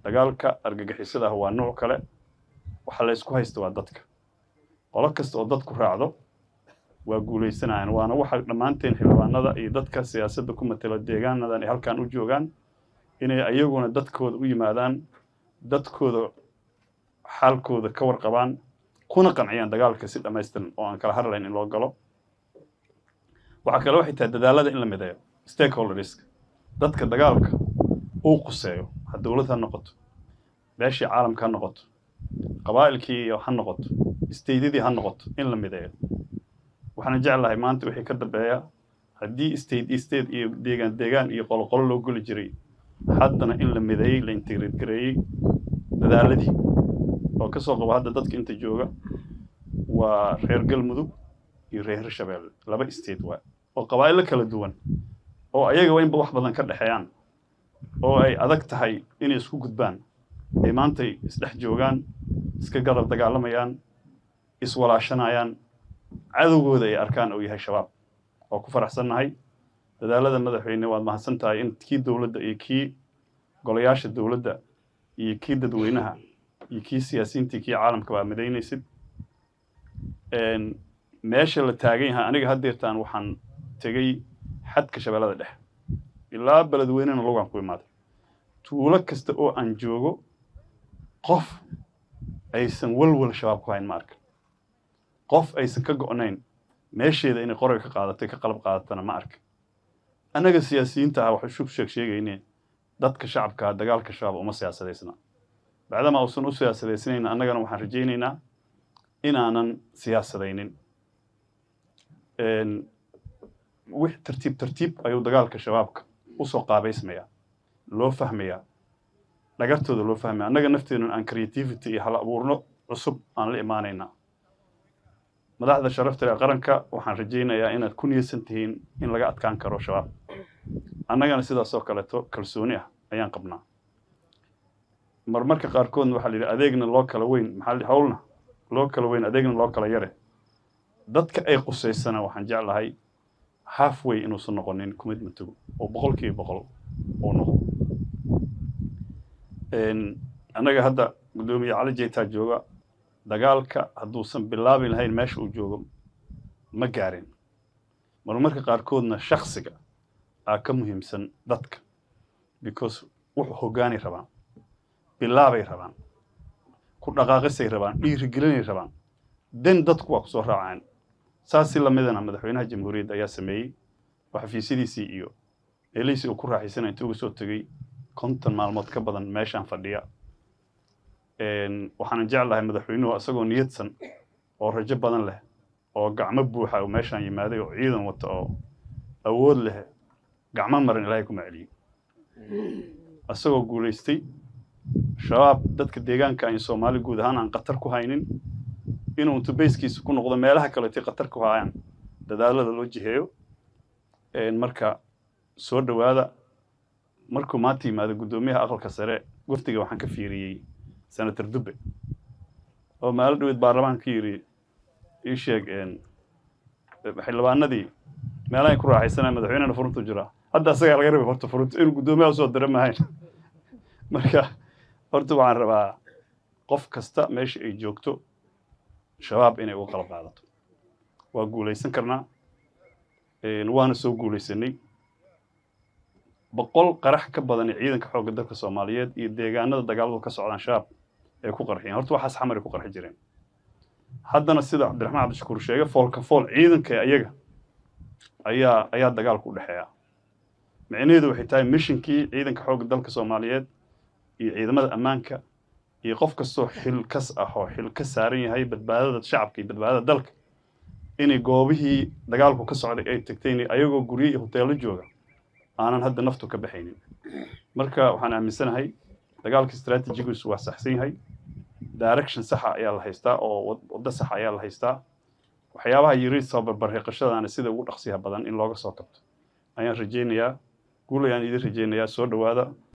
dagaalka argagixisada ah waa nuuc kale waxa la ysku haysta waa dadka qolo kasta oo dadku raacdo waa guulaysanayaan waana waxa dhammaanteen xildhibaanada iyo dadka siyaasadda ku matela deegaanadan ay halkan u joogaan inay ayaguna dadkooda u yimaadaan dadkooda xaalkooda ka warqabaan kuna qanciyaan dagaalka si dhammaystiran oo aan kala hadlayn in loo galo waxaa kale waxay tahay dadaalada in la mideeyo stakeholderska dadka dagaalka uu quseeyo ha dowlad ha noqoto beeshii caalamka ha noqoto qabaa'ilkii ha noqoto staydyadii ha noqoto in la mideeyo waxaana jeclahay maanta wixii ka dambeeya haddii state iyo state iyo deegaan deegaan iyo qoloqolo loo geli jiray haddana in la mideeyey la integrate gareeyey dadaaladii oo ka soo qabo hadda dadka inta jooga waa reer galmudug iyo reer hirshabeelle laba state waa oo qabaa'ilo kala duwan oo ayagaba inba wax badan ka dhexeeyaan oo ay adag tahay inay isku gudbaan ay maantay isdhex joogaan iska garab dagaalamayaan iswalaashanayaan cadowgooda ay arkaan uu yahay shabaab oo ku faraxsannahay dadaalada madaxweyne waad mahadsan tahay in kii dowladda iyo kii golayaasha dowladda iyo kii dadweynaha iyo kii siyaasiyiintii kii caalamka baa midaynaysid meesha la taagan yahay aniga haddeertaan waxaan tegey xadka shabeellada dhexe ilaa beledweynena logaan ku imaaday tuulo kasta oo aan joogo qof aysan walwal shabaab ku hayn ma arka qof aysan ka go'nayn meesheeda inay qorayga ka qaadatay ka qalab qaadatana ma arka annaga siyaasiyiinta ah waxay shug sheeg sheegayneen dadka shacabkaa dagaalka shabaab uma siyaasadaysna bacdama uusan u siyaasadaysnayn annagana waxaan rajaynaynaa inaanan siyaasadaynin wix tartiib tartiib ayuu dagaalka shabaabka usoo qaabaysmayaa loo fahmayaa dhagartooda loo fahmaya annaga nafteenun aan creativity iyo hal abuurno cusub aan la imaanaynaa madaxda sharafta ee qaranka waxaan rajaynayaa inaad ku niyeysan tihiin in laga adkaan karo shabaab annagana sidaasoo kaleeto kalsooni ah ayaan qabnaa marmarka qaarkoodna waxaa la yidhi adeegna loo kala weyn maxaa hawlna loo kala weyn adeegna loo kala yare dadka ay qusaysana waxaan jeclahay halfway inuusan noqonin commitmentigu oo boqolkiiba boqol uu noqdo annaga hadda guddoomiye cali jeytaa jooga dagaalka hadduusan bilaabi lahayn meesha uu joogo ma gaarin marmarka qaarkoodna shaksiga aa ka muhiimsan dadka because wuxuu hoggaanay rabaan bilaabay rabaan ku dhaqaaqisay rabaan dhiirigelinay rabaan den dadku waa ku soo raacaan saasi lamidana madaxweynaha jamhuuriyadda ayaa sameeyey oo xafiisyadiisii iyo meelihiisii uu ku raaxaysanaya intii uga soo tegey konton maalmood ka badan meeshaan fadhiya waxaanan jeclahay madaxweynuhu isagoo niyadsan oo rajo badan leh oo gacmo buuxa oo meeshaan yimaaday oo ciidan wata oo awood leh gacmo maran ilaahay kuma celiyey isagoo guulaystay shabaab dadka deegaanka aan soomaali guud ahaan aan khatar ku haynin inuu intu bayskiisa ku noqdo meelaha kaleetay khatar ku hayaan dadaalada loo jiheeyo marka soo dhowaada markuu maanta yimaado guddoomiyaha aqalka sare wafdiga waxaan ka fiiriyey senator dube oo maalo dhaweed baarlamaanka yidhi ii sheeg xildhibaanadii meelahay ku raaxaysanaya madaxweynena furuntu jiraa hadda asagaa laga rabay horta furunta inuu guddoomiyaha usoo dira mahayn marka horta waxaan rabaa qof kasta meesha ay joogto shabaab inay uga qalab qaadato waa guulaysan karnaa waana soo guulaysanay boqol qarax ka badan ee ciidanka xoogga dalka soomaaliyeed iyo deegaanada dagaaladu ka socdaan shabaab ay ku qarxiyeen horta waxaas xamar ay ku qarxi jireen haddana sida cabdiraxmaan cabdishakuur sheegay foolka fool ciidanka ayaga ayaa ayaa dagaalku u dhexeeya micnaheedu waxay tahay mishinkii ciidanka xoogga dalka soomaaliyeed iyo ciidamada ammaanka iyo qof kastoo xil kas ah oo xil ka saaran yahay badbaadada shacabka iyo badbaadada dalka inay goobihii dagaalku ka socday ay tagteen ayagoo guryo iyo hoteello jooga aanan hadda naftu ka baxaynin marka waxaan aaminsanahay dagaalka strategigiisu waa saxsan yahay direction saxa ayaa la haystaa oo waddo saxa ayaa la haystaa waxyaabaha yiri soo barbarriiqashadaana sida ugu dhaqsiyaha badan in looga soo kabto ayaan rajaynayaa guul ayaan idin rajaynayaa soo dhowaada